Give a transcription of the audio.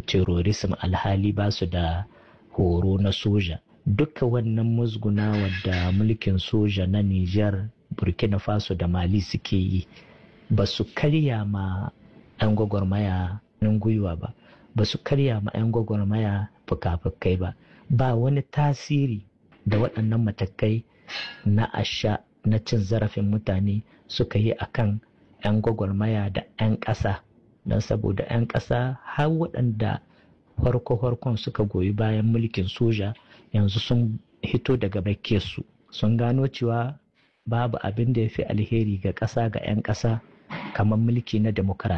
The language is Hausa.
terrorism alhali ba su da horo na soja duka wannan musguna da mulkin soja na Nijar burkina faso da mali suke yi ba su karya ma 'yan gwagwarmaya gwiwa ba ba su karya ma 'yan gwagwarmaya fuka-fukai ba ba wani tasiri da waɗannan matakai na asha na cin zarafin mutane suka yi akan 'yan gwagwarmaya da 'yan ƙasa don saboda 'yan ƙasa har waɗanda farko-farkon suka goyi bayan mulkin soja yanzu sun hito daga su sun gano cewa babu abin da ya fi alheri ga ƙasa ga 'yan ƙasa kamar mulki na demokarasi